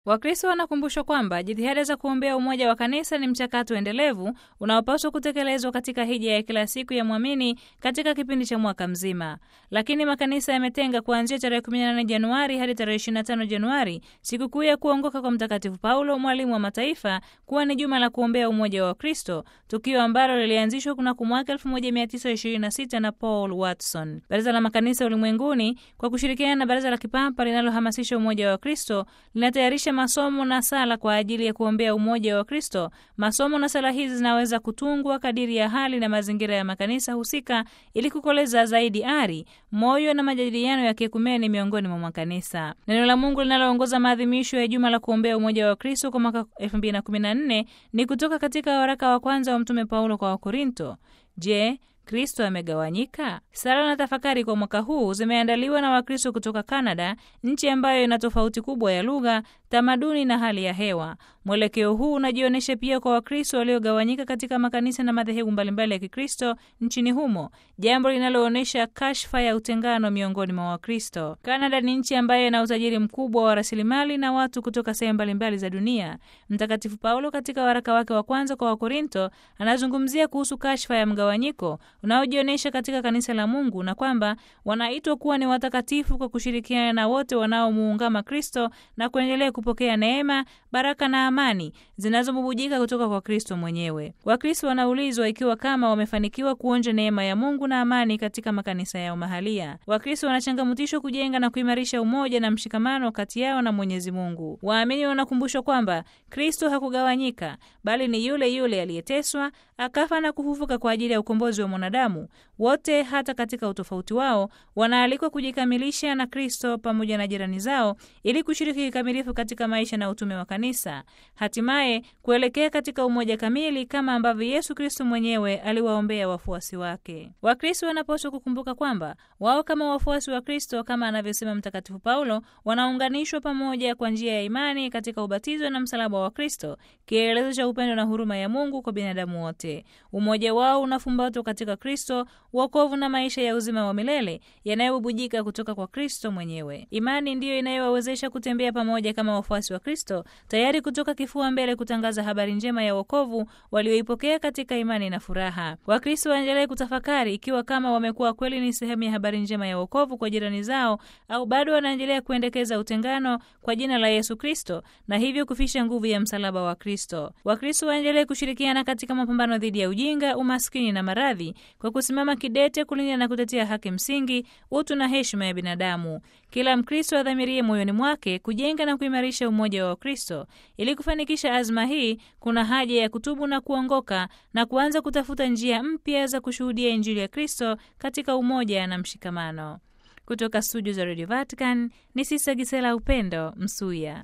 Wakristo wanakumbushwa kwamba jitihada za kuombea umoja wa kanisa ni mchakato endelevu unaopaswa kutekelezwa katika hija ya kila siku ya mwamini katika kipindi cha mwaka mzima. Lakini makanisa yametenga kuanzia tarehe 18 Januari hadi tarehe 25 Januari sikukuu ya kuongoka kwa Mtakatifu Paulo, mwalimu wa mataifa, kuwa ni juma la kuombea umoja wa Wakristo, tukio ambalo lilianzishwa kunako mwaka 1926 na Paul Watson. Baraza la Makanisa Ulimwenguni kwa kushirikiana na Baraza la Kipapa linalohamasisha umoja wa Wakristo linatayarisha masomo na sala kwa ajili ya kuombea umoja wa Kristo. Masomo na sala hizi zinaweza kutungwa kadiri ya hali na mazingira ya makanisa husika ili kukoleza zaidi ari, moyo na majadiliano ya kiekumeni miongoni mwa makanisa. Neno la Mungu linaloongoza maadhimisho ya juma la kuombea umoja wa Kristo kwa mwaka 2014 ni kutoka katika waraka wa kwanza wa Mtume Paulo kwa Wakorinto. Je, Kristo amegawanyika? Sala na tafakari kwa mwaka huu zimeandaliwa na Wakristo kutoka Kanada, nchi ambayo ina tofauti kubwa ya lugha, tamaduni na hali ya hewa. Mwelekeo huu unajionyesha pia kwa Wakristo waliogawanyika katika makanisa na madhehebu mbalimbali ya Kikristo nchini humo, jambo linaloonyesha kashfa ya utengano miongoni mwa Wakristo. Kanada ni nchi ambayo ina utajiri mkubwa wa rasilimali na watu kutoka sehemu mbalimbali za dunia. Mtakatifu Paulo katika waraka wake wa kwanza kwa Wakorinto anazungumzia kuhusu kashfa ya mgawanyiko unaojionyesha katika kanisa la Mungu na kwamba wanaitwa kuwa ni watakatifu kwa kushirikiana na wote wanaomuungama Kristo na kuendelea kupokea neema, baraka na amani zinazobubujika kutoka kwa Kristo mwenyewe. Wakristo wanaulizwa ikiwa kama wamefanikiwa kuonja neema ya Mungu na amani katika makanisa yao mahalia. Wakristo wanachangamutishwa kujenga na kuimarisha umoja na mshikamano kati yao na Mwenyezi Mungu. Waamini wanakumbushwa kwamba Kristo hakugawanyika, bali ni yule yule aliyeteswa, akafa na kufufuka kwa ajili ya ukombozi wa mwanadamu. Wote, hata katika utofauti wao, wanaalikwa kujikamilisha na Kristo pamoja na jirani zao ili kushiriki kikamilifu katika maisha na utume wa kanisa, hatimaye kuelekea katika umoja kamili kama ambavyo Yesu Kristo mwenyewe aliwaombea wafuasi wake. Wakristo wanapaswa kukumbuka kwamba wao kama wafuasi wa Kristo, kama anavyosema Mtakatifu Paulo, wanaunganishwa pamoja kwa njia ya imani katika ubatizo na msalaba wa Kristo, kielelezo cha upendo na huruma ya Mungu kwa binadamu wote. Umoja wao unafumbatwa katika Kristo, wokovu na maisha ya uzima wa milele yanayobubujika kutoka kwa Kristo mwenyewe. Imani ndiyo inayowawezesha kutembea pamoja kama wafuasi wa Kristo, tayari kutoka kifua mbele kutangaza habari njema ya wokovu walioipokea katika imani na furaha. Wakristo waendelee kutafakari ikiwa kama wamekuwa kweli ni sehemu ya habari njema ya wokovu kwa jirani zao, au bado wanaendelea kuendekeza utengano kwa jina la Yesu Kristo na hivyo kufisha nguvu ya msalaba wa Kristo. Wakristo waendelee kushirikiana katika mapambano dhidi ya ujinga, umaskini na maradhi kwa kusimama kidete kulinda na kutetea haki msingi, utu na heshima ya binadamu. Kila Mkristo adhamirie moyoni mwake kujenga na kuimarisha umoja wa Kristo. Ili kufanikisha azma hii, kuna haja ya kutubu na kuongoka na kuanza kutafuta njia mpya za kushuhudia Injili ya Kristo katika umoja na mshikamano. Kutoka studio za Radio Vatican ni Sisa Gisela Upendo Msuya.